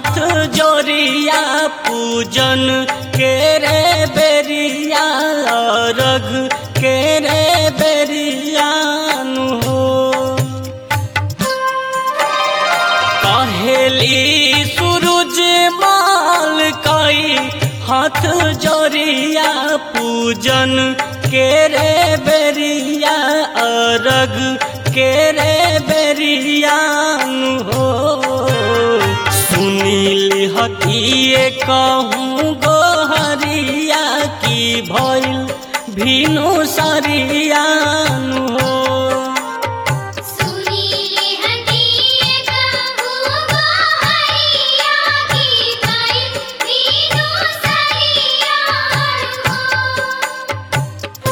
हाथ जोरिया पूजन के रे बेरिया रग के रे बेरियानु हो कहेली सूरज माल कई हाथ जोरिया पूजन के रे बेरिया अरग के रे बेरियानु हो सुनील हतिए कहूँ गोहरिया की भइल भीनु सरियानु हो सुनीले हटिए कहूँ गोहरिया की भाई वीणु सरियार हो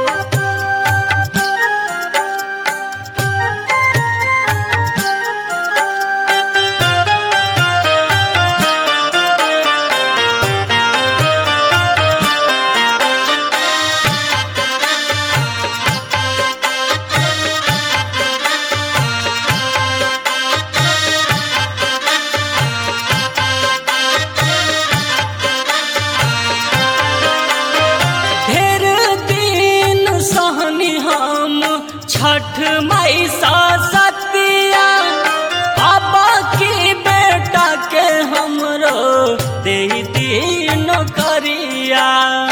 ढेर दिन सहनी हम छठ मई सा सतिया बाबा की बेटा के हमरो दे दिन करिया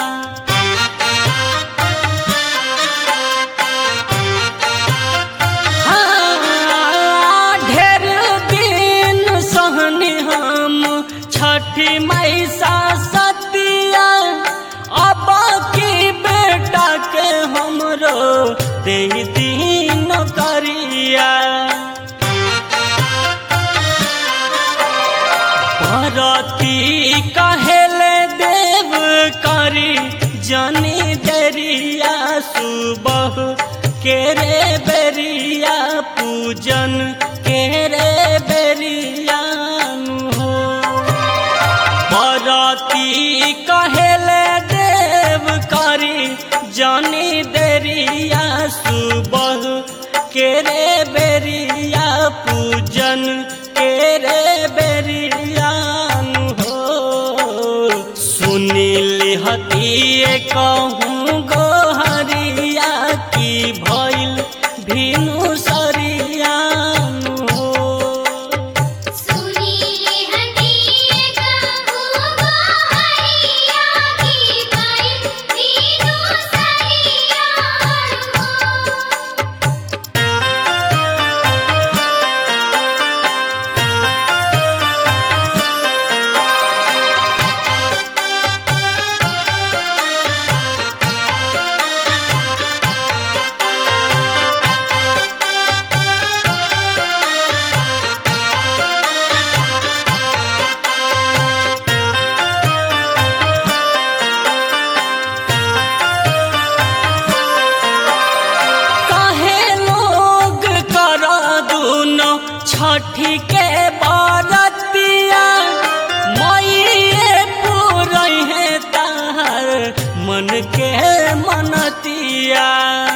हाँ, ढेर दिन सहनी हम छठी मई सा सतिया अब की बेटा के हमरो दे दिन करिया भरती कहेले देव करी जनी देरिया सुबह के रे बेरिया पूजन के रे बेरियानु हो बरती कहेले देव करी जानी देरिया सुबह के रे बेरिया पूजन के रे बेरियानु हो सुनील हतिए कहूँ गोहरिया की भइल भीनु सरियानु हो सुनीले हटिए कहूँ गोहरिया की भाई वीणु सरियार हो काहे लोग करा दूनो छठी के बारतिया मईए पूरई है तार मन के मनतिया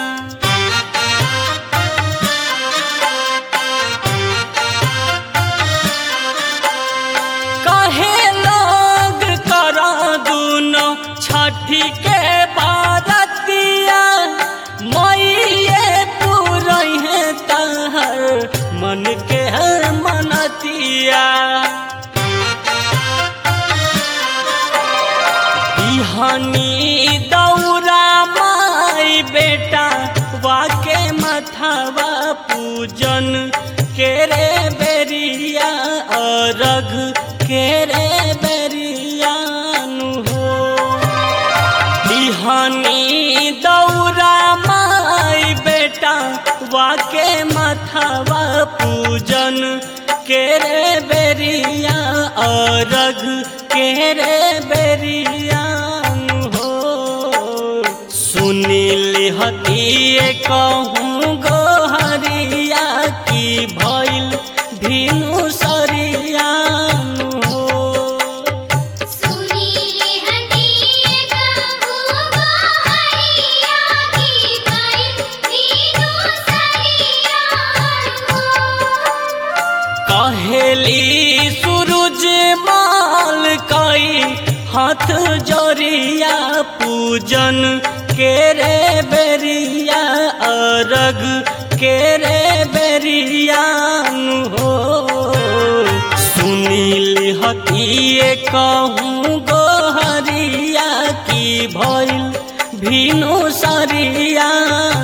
काहे लोग करा दूनो छठी के बारतिया मईए पूरई है तार मन के मनतिया बिहानी दौरा माई बेटा वाके मथावा पूजन के रे बेरिया अरग के रे बेरियानु हो बिहानी दौरा माई बेटा वाके मथावा पूजन के रे बेरिया अरग के रे बेरियानु हो सुनील हतिए कहूँ गोहरिया की भइल भीनु सरियानु हो सुनीले हटिए कहूँ गोहरिया की भाई वीणु सरियार हो कहेली सूरज हाथ जोरिया पूजन के रे बेरिया अरग के रे बेरियान हो सुनील हतिए कहूँ गोहरिया की भइल भीनु सरिया